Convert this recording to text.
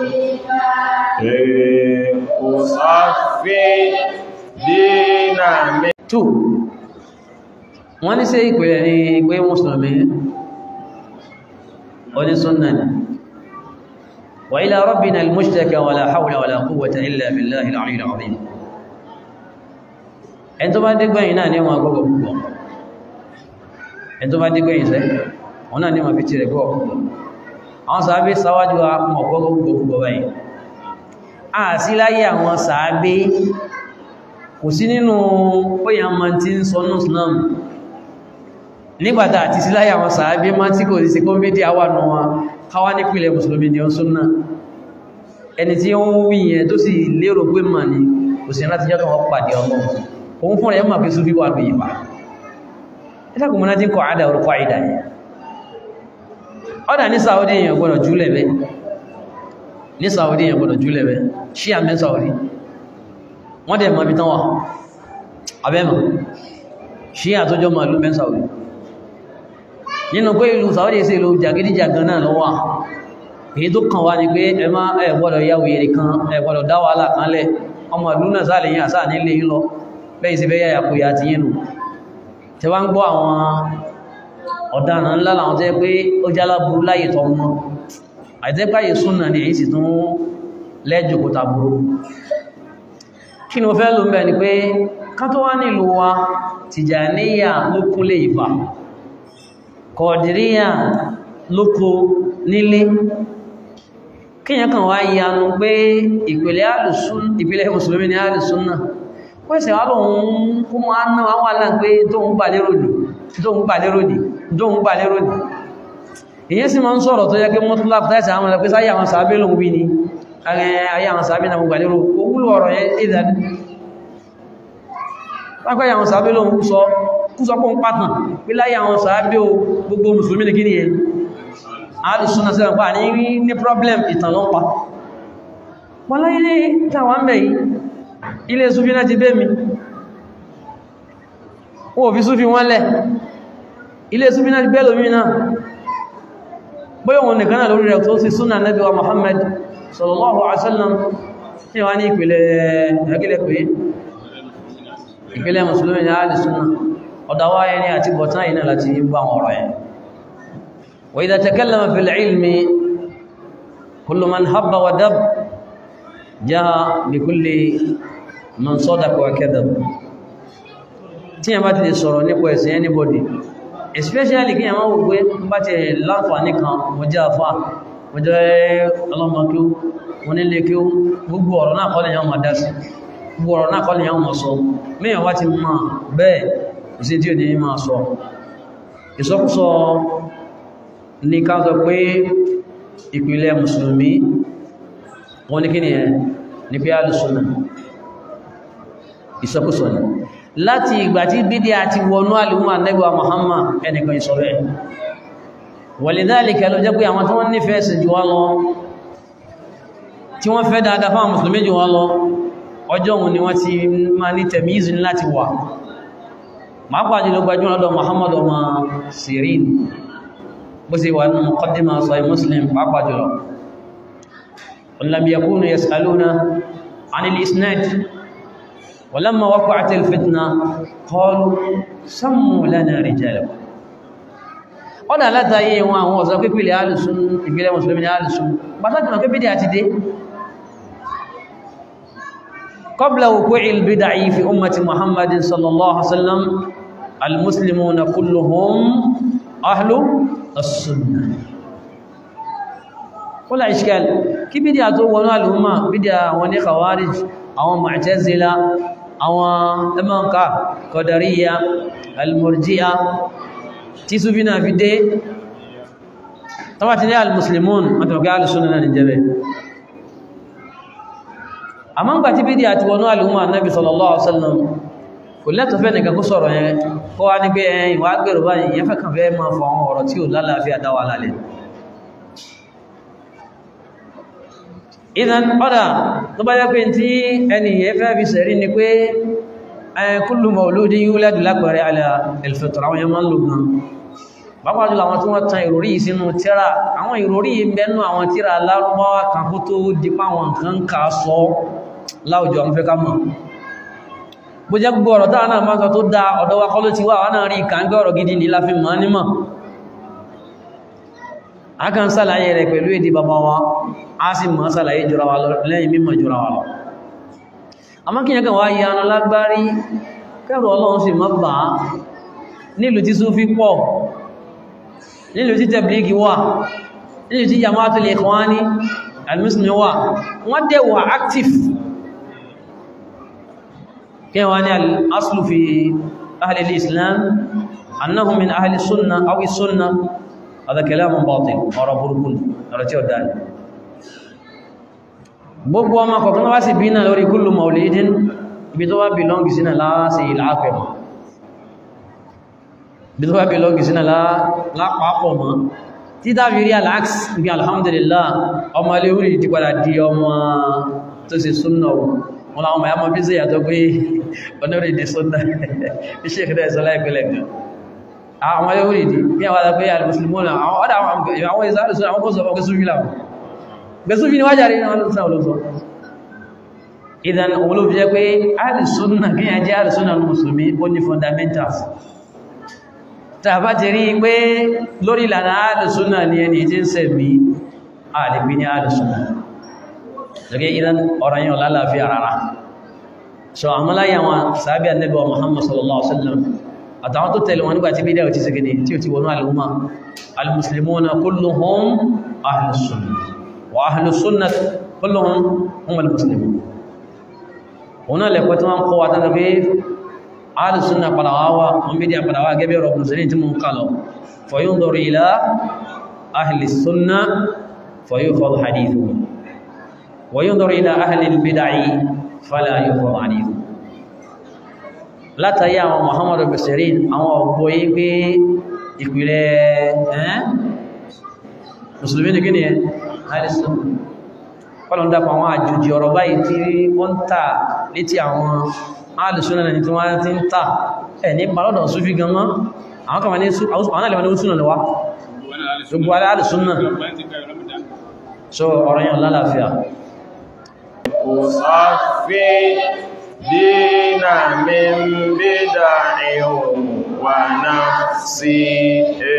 Òsàfí dínà mẹ́. 2 wọ́n ní sí ìpìlẹ̀ ní pé mùsùlùmí onísúnnà ni wa ila rabbina al-mushtaka wa la hawla wa la quwwata illa billahi al-'ali al-'azim ẹn tó bá dégbẹ̀yìn náà ní wọn gbogbo púpọ̀ ẹn tó bá dégbẹ̀yìn sẹ́ wọn náà ní wọn fi ti rẹ̀ gbọ́ púpọ̀ àwọn sàábé sáwájú àwọn ọ̀pọ̀gbọ̀ púpọ̀ báyìí a sí láyé àwọn sàábé kò sí nínú óyàn ma ti ń sọ ní islam nígbàtà àti sí láyé àwọn sàábé má tí kò sí kó méjì àwà nù wọn káwá nípìnlẹ̀ mùsùlùmí ni ó súnnà ẹni tí ó ń wí yẹn tó sì lérò pé mà ní kò sí láti jẹ́ kọwọ́ pàdé ọmọ òun fún rẹ̀ mọ̀ pé súfí wà lóyìn pa ẹ́sàkùn mọ́ná tí kọ àdà orúkọ àìdà yẹn ọ́dà ní Saudi èèyàn gbọ́dọ̀ jùlẹ̀ bẹ́ ní Saudi èèyàn gbọ́dọ̀ jùlẹ̀ bẹ́ ṣí àmì Saudi wọ́n dẹ̀ mọ̀ bí tán wà abẹ́mọ̀ ṣí àtọ́jọ́ mọ̀ ìlú mẹ́ Saudi nínú pé ìlú Saudi sí ìlú jàgídíjàgan náà lọ́wọ́ èyí tó kàn wá ní pé ẹ má ẹ gbọ́dọ̀ yá wèrè kan ẹ gbọ́dọ̀ dá wàhálà kan lẹ̀ ọmọ ìlú náà sáà lè yìn àsáà nílé yín lọ bẹ́yìn sí fẹ́ yá yàkóyà ti yín nù tẹ wá ń gbọ́ àwọn ọ̀daràn ńlá làwọn tẹ́ pé ó jálá burú láyé tọ́ mọ́ àìtẹ́páyé súnà ní èyí sì tún lẹ́jọkó tàbúrú kí ni mo fẹ́ ló ń bẹ̀ ni pé ká tó wá nílùú wa Tìjàníyà ló kúnlé ìfà Kọ̀dìríyà ló kó nílé kíyàn kan wá yanu pé ìpìlẹ̀ alùsún ìpìlẹ̀ mùsùlùmí ni alùsúnnà pẹ́sẹ̀ wá lóun kó mọ́ á náà wà láà pé tó ń bà lérò nìí tó ń gbà lérò ní tó ń gbà lérò ní èyí sì máa ń sọ̀rọ̀ tó yẹ kí mọ́tún lápùtáìsì àwọn ẹ̀lẹ́pẹ́ sáyé àwọn sàábé lòun wí ní ayé àwọn sàábé náà gbà lérò owúlò ọ̀rọ̀ yẹn ìdàdí lápẹ́ àwọn sàábé lòun sọ kú sọ pé ń pàtàn pé láyé àwọn sàábé o gbogbo mùsùlùmí ní kí ni yẹn alùsùnà sí ọ̀pá ní ní problem ìtàn ló ń pa wọ́n láyé ní tàwọn bẹ̀ yìí ilé sufi náà ti bẹ́ mi wọ́n fi sufi wọ́n lẹ̀ ilé sufi náà ti bẹ́ lómi náà bóyá wọn nìkan náà lórí rẹ̀ tó sì súnà Nábì wa Muhammad sallallahu alaihi wasallam ní wá ní ìpìlẹ̀ ẹgbẹ̀lẹ̀ pé ìpìlẹ̀ mùsùlùmí ní àádì súnà ọ̀dáwà ẹni àti bọ̀tán ìná láti bá wọn ọ̀rọ̀ yẹn wa idha takallama fil ilmi kullu man habba wa dab jaa bi kulli man sadaqa wa kadhab tí a bá ti lè sọ̀rọ̀ nípa ẹ̀sìn anybody especially kí a máa wò pé bá ti láǹfààní kan mo jẹ́ àfá mo jẹ́ ọlọ́mọ kí ó wọ́n nílé kí ó gbogbo ọ̀rọ̀ náà kọ́lẹ̀ yàn máa dá sí gbogbo ọ̀rọ̀ náà kọ́lẹ̀ yàn máa sọ mẹ́yàn wá ti máa bẹ́ẹ̀ ìsí tí ó ní máa sọ ìsọkúsọ ní ká sọ pé ìpìlẹ̀ mùsùlùmí wọ́n ní kí ni ẹ̀ ní pé alùsùnà ìsọkúsọ ni láti ìgbà tí bídí àti wọnú àlùmọ́ ànẹ́gbà Muhammad ẹnìkan ìsọ̀rọ̀ ẹ̀ wàlìdáàlìkà ló jẹ́ pé àwọn tí wọ́n nífẹ̀ẹ́ sí jù wá lọ tí wọ́n fẹ́ dáadáa fáwọn mùsùlùmí jù wá lọ ọjọ́ òun ni wọ́n ti máa ní tẹ̀míìzì láti wà máa jùlọ gbajú lọ́dọ̀ Muhammad ọmọ Sirin bó sì wà nínú muqaddima Sahih Muslim pàápàá jùlọ lam yakunu yas'aluna 'anil isnad ولما وقعت الفتنة قالوا سموا لنا رجالكم ọ̀dá látàyé wọn àwọn ọ̀sán pípìlẹ̀ alìsún ìgbìlẹ̀ mùsùlùmí ní alìsún pàtàkì náà pípìlẹ̀ àti dé قبل وقوع البدع في أمة محمد صلى الله عليه وسلم المسلمون كلهم أهل السنة ولا إشكال كي بدأ تقولوا الأمة بدأ وني خوارج أو معتزلة àwọn ẹmọ́ǹká kọ̀dàríyà almurjiya tí súfí náà fi dé tọ́wà ti ní almuslimun àtàkì alìsúnà náà nìjẹ́bẹ̀ a mọ́ ń gbà tí bí dí àti wọnú alìhúnmà náàbì sallallahu alaihi wasallam kò lẹ́tọ̀ fẹ́ nìkan kó sọ̀rọ̀ yẹn kó wá ní pé ẹ̀yìn wá gbèrò báyìí yẹn fẹ́ kàn fẹ́ máa fọ àwọn ọ̀rọ̀ tí ò lálàáfíà dáwà lálẹ́ ìdán ọ́dá tó bá jẹ́ pé tí ẹni ẹfẹ́ fi sẹ̀rí ni pé kullu mawludin yuladu lápẹẹrẹ ala al-fitra àwọn yẹmọ́ ń lò gan pàápàá jùlọ àwọn tí wọ́n tan ìròrí yìí sínú tíra àwọn ìròrí yìí bẹnu àwọn tíra lárúbáwá kan kó tó dípa àwọn nǹkan ká sọ láwùjọ àwọn fẹ́ ká mọ̀ bó jẹ́ gbogbo ọ̀rọ̀ táwọn náà máa sọ tó dá ọ̀dọ̀ wa kọ́ ló ti wà wọ́n náà rí ìkàǹgẹ́ ọ̀rọ̀ gidi ní láfi mọ́ nímọ̀ a kan sàlàyé rẹ̀ pẹ̀lú èdè bàbá wa a sì mọ́ sàlàyé jùra wa lọ lẹ́yìn mímọ̀ jùra wa lọ àmọ́ kí yẹn kan wá yanu lágbárí kẹrù ọlọ́run sì mọ́ bà á nílùú tí Súfí pọ̀ nílùú tí tẹ̀blígì wà nílùú tí Jama'atul Ikhwani al-Muslimin wà wọ́n dẹ̀ wà active kí wọ́n ní al-aslu fi ahli al-Islam annahum min ahli sunnah aw sunnah هذا كلام باطل ọ̀rọ̀ burúkú ọ̀rọ̀ tí ó dáa gbogbo ọmọ kọ̀kan wá sí bí náà lórí kullu maulidin ibi tó wá belong sínà láàáṣì ìlàápẹ̀ mọ́ ibi tó wá belong sínà lápapọ̀ mọ́ tí dábí rí aláàx bí alhamdulillah ọmọ ilé orí ti padà di ọmọ tó sì súnnà wọn láwọn ọmọ ya mọ́ bí sí yàtọ̀ pé ọ̀nà orí di súnnà iṣẹ́ ìfẹ́ ìsọ́lá ìpínlẹ̀ gan àwọn ilé orí di bí àwọn alápẹ́ alìmùsùlùmọ́nà àwọn ọ̀dá àwọn ìsáàlùsùn àwọn kọ́sọ̀ ọkọ̀ súnfí láwọn gbẹ̀súnfí ni wájàrí ní ọlọ́sàn olóòsọ́ ìdán òun ló fi jẹ́ pé alìsúnnà kí yà jẹ́ alìsúnnà mùsùlùmí ó ní fundamentals tàbá ti rí pé lórí ìlànà alìsúnnà ni ẹni tí ń sẹ̀mí àdìbí ní alìsúnnà lókè ìdán ọ̀rọ̀ yẹn lálàáfíà rárá so àmúláyà wọn sàábí ànẹ́bí wa Muhammad sallallahu alaihi wasallam àtàwọn tó tẹ̀lé wọn nígbàtí bídá ò ti sẹ́gẹ̀dẹ̀ tí ó ti wọnú al'umma al-muslimuna kulluhum ahlus sunnah wa ahlus sunnah kulluhum hum al-muslimun wọn náà lẹ́kọ́ tí wọ́n kọ́ wa tánà pé ahlus sunnah pàdàwáwà wọn bí díà pàdàwà gẹ́bẹ̀ rọ̀ musulmi tí mú ń kálọ̀ fa yunzaru ila ahli sunnah fa yukhadhu hadithuhum wa yunzaru ila ahli al-bid'ah fala yukhadhu hadithuhum látàrí àwọn Muhammadu basirin àwọn ọgbọ̀ yí pé ìpìlẹ̀ ẹ́n musulmi ní gíní ẹ̀ alìsàn kọlọ̀ ń dápa àwọn àjòjì ọ̀rọ̀ báyìí tí wọ́n ń tà létí àwọn alìsùn náà tí wọ́n ti ń tà ẹ̀ ní palọ́dọ̀ súnfí gan mọ́ àwọn kàmà ní àwọn alìwọ̀n ní súnà lọ́wọ́ gbogbo alìsùn náà so ọ̀rọ̀ yẹn lálàáfíà دين من بدع ونفسي